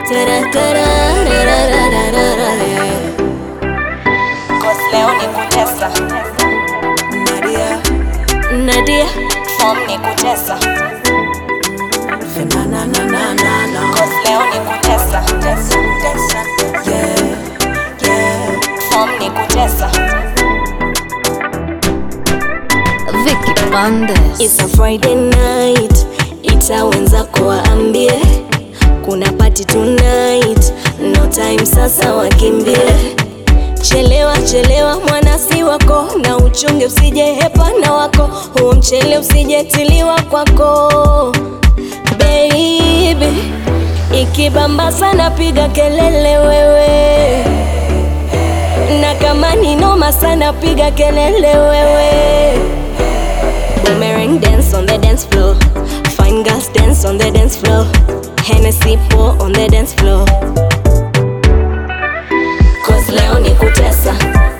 Tara, tara, ra, ra, ra, ra, ra, yeah. Cause leo ni kutesa Nadia, Nadia, form ni kutesa na na na na na na. Cause leo ni kutesa tesa, tesa. Yeah, yeah. form ni kutesa Vicky Bandes. It's a Friday night, ita wenzako waambie kuna party tonight, no time sasa wakimbie. Chelewa chelewa mwanasi wako, na uchunge usije hepa na wako, huo mchele usijetiliwa kwako baby. Ikibamba sana piga kelele wewe, na kama ni noma sana piga kelele wewe. Boomerang dance on the dance floor. Fine girls dance on the dance floor. Hennessy pour on the dance floor. Cause leo ni kutesa.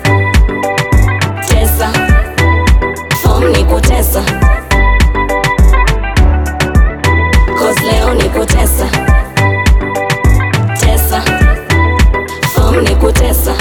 Tesa. Form ni kutesa. Cause leo ni kutesa. Tesa. Form ni kutesa.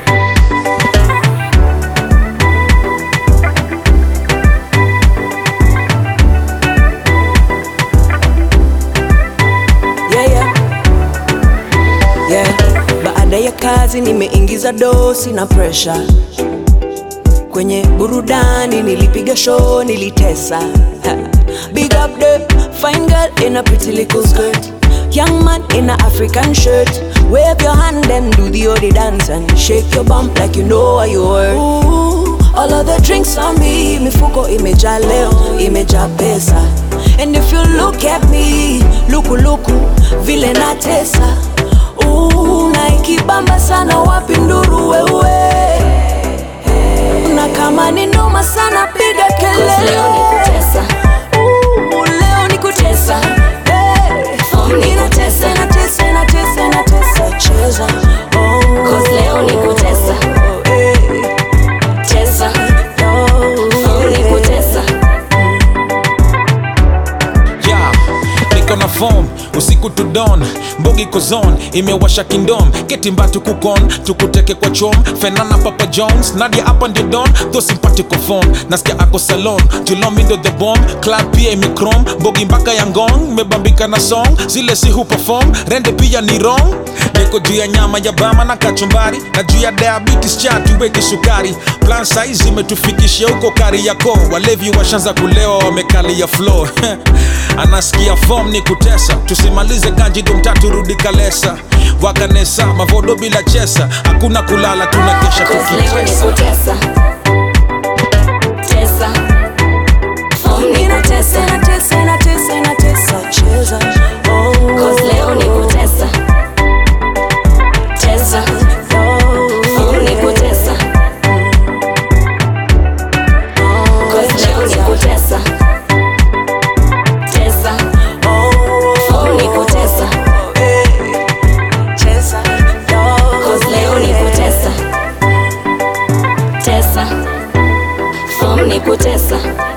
yeah, yeah. Yeah. Baada ya kazi nimeingiza dosi na pressure kwenye burudani, nilipiga show, nilitesa. Ha. Big up the fine girl in a pretty little skirt, young man in a African shirt. Wave your hand and do the odi dance and shake your bump like you know what you were. Ooh, all of the drinks on me, mifuko imejaa leo, imejaa pesa. And if you look at me, luku luku, vile natesa. Ooh, na ikibamba sana wapi nduru wewe na kama ni noma sana piga Cause leo ni kelele kutesa. Ooh, leo ni kutesa Hey. Form ni Ninatesa, kutesa. natesa, natesa, natesa, cheza Oh. Cause leo ni kutesa. Hey. Tesa. Oh, Form ni yeah. kutesa. yeah. niko na form usiku to dawn mbogi kozon imewasha kindom ketimbatu kukon tukuteke kwa chom fenana papa jones nadia hapa ndio don tho simpatiko phone nasikia ako salon julomindo the bomb club pia imekrom mbogi mpaka ya ngong mebambika na song zile si huperform rende pia ni wrong niko juu ya nyama ya bama na kachumbari na juu ya diabetes cha tuweke sukari plan size imetufikisha huko kari yako walevi washanza kulewa wamekalia flow anasikia form ni kutesa tusimalize kanji dumtatu rudi kalesa wakanesa mavodo bila chesa hakuna kulala tunakesha Cause leo ni tukitesa kutesa. Tesa. Form ni Ninatesa, kutesa. natesa, natesa, natesa, cheza Oh. Cause leo ni kutesa. Tesa. Form ni kutesa. Cause leo ni kutesa. Tesa. Form ni kutesa. Cause leo ni kutesa. Tesa. Form ni kutesa.